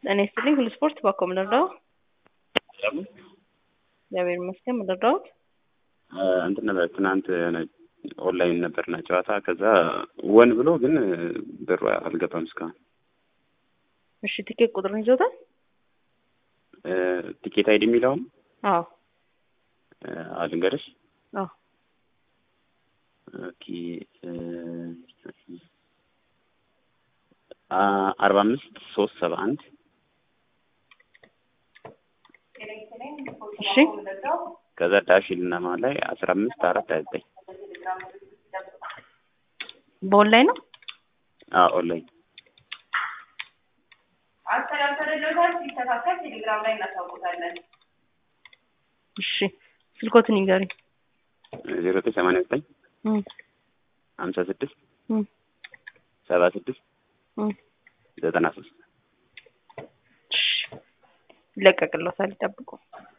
ጤና ይስጥልኝ ሁሉ ስፖርት ባኮ ምንረዳው እግዚአብሔር ይመስገን ምንረዳውት እንትን ነበር ትናንት የሆነ ኦንላይን ነበርና ጨዋታ ከዛ ወን ብሎ ግን ብሩ አልገባም እስካሁን። እሺ ቲኬት ቁጥርን ይዞታል? ቲኬት አይዲ የሚለውም አዎ አልንገርሽ። አዎ ኦኬ አርባ አምስት ሶስት ሰባ አንድ እሺ ከዛ ዳሽል እና መሀል ላይ አስራ አምስት አራት ሀያ ዘጠኝ በኦንላይን ነው። አዎ ኦንላይን አስተላልፈንልዎታል። ሲስተካከል ቴሌግራም ላይ እናሳውቁታለን። እሺ ስልኮትን ይንገሪኝ። ዜሮ ዘጠኝ ሰማንያ ዘጠኝ እም ሀምሳ ስድስት እም ሰባ ስድስት እም ዘጠና ሶስት እሺ ይለቀቅልዎታል፣ ይጠብቁ።